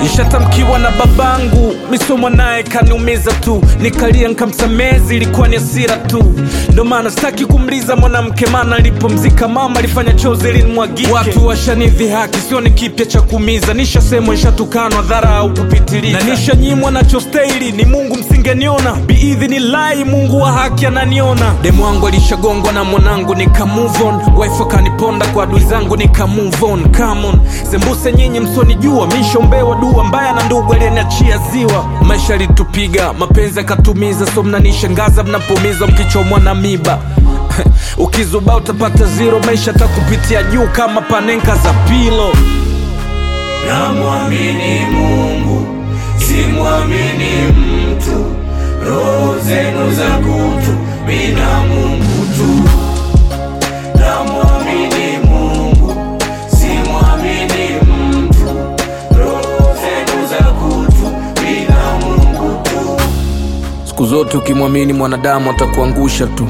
ishatamkiwa na babangu misomo naye kaniumiza tu nikalia nkamsamezi ilikuwa ni asira tu ndo maana sitaki kumliza mwanamke mana alipomzika mama alifanya chozi linimwagike watu washanidhi haki sio ni kipya cha kuumiza nishasemwa nishatukanwa dhara au kupitiliza na nishanyimwa nachostahili ni mungu msingeniona biidhini lai mungu wa haki ananiona demu wangu alishagongwa na mwanangu nika move on wife akaniponda kwa adui zangu nika move on come on sembuse nyinyi msonijua mishombewa dua mbaya na ndugu aliyeniachia ziwa maisha alitupiga mapenzi akatumiza so mnanishangaza mnapomiza mkichomwa na miba ukizuba utapata zero maisha takupitia juu kama panenka za pilo namwamini mungu simwamini mtu roho zenu za kutu mina mungu tu namwamini mungu simwamini mtu roho zenu za kutu mina mungu tu siku zote ukimwamini mwanadamu atakuangusha tu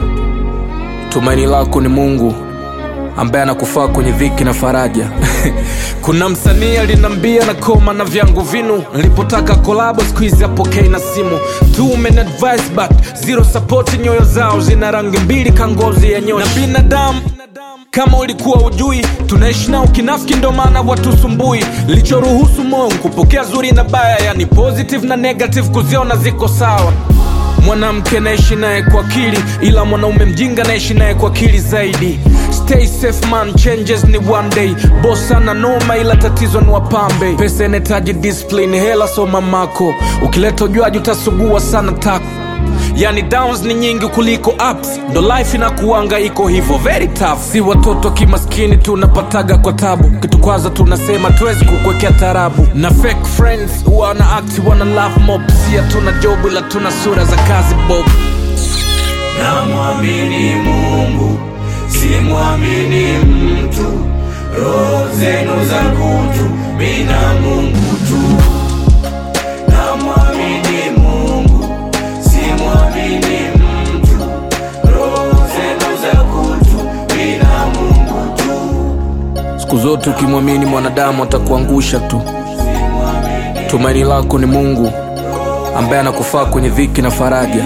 tumaini lako ni mungu ambaye anakufaa kwenye dhiki na faraja kuna msanii alinambia na koma na vyangu vinu nilipotaka kolabo siku hizi apokei na simu Two men advice but zero support nyoyo zao zina rangi mbili kangozi ya nyoshi na binadamu kama ulikuwa ujui tunaishi nao kinafiki ndo maana watusumbui lichoruhusu moyo kupokea zuri na baya yani positive na negative kuziona ziko sawa mwanamke naishi naye kwa akili ila mwanaume mjinga naishi naye kwa akili zaidi stay safe man changes ni one day boss ana noma ila tatizo ni wapambe pesa inahitaji discipline hela soma mako ukileta ujuaji utasugua sana tako yani downs ni nyingi kuliko ups ndo life inakuanga iko hivyo very tough si watoto kimaskini tunapataga kwa tabu kitukwaza tunasema tuwezi kukwekea tarabu na fake friends wana act wana love mob sia tuna job ila tuna sura za kazi bob namwamini mungu simwamini mtu roho zenu za kutu mina mungu tu namwamini mungu simwamini mtu roho zenu za kutu mina mungu tu siku zote ukimwamini mwanadamu atakuangusha tu tumaini lako ni mungu ambaye anakufaa kwenye dhiki na faraja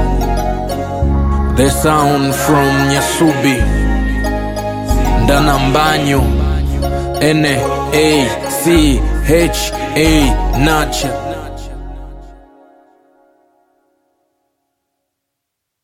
the sound from nyasubi ndana mbanyo n a c h a nacha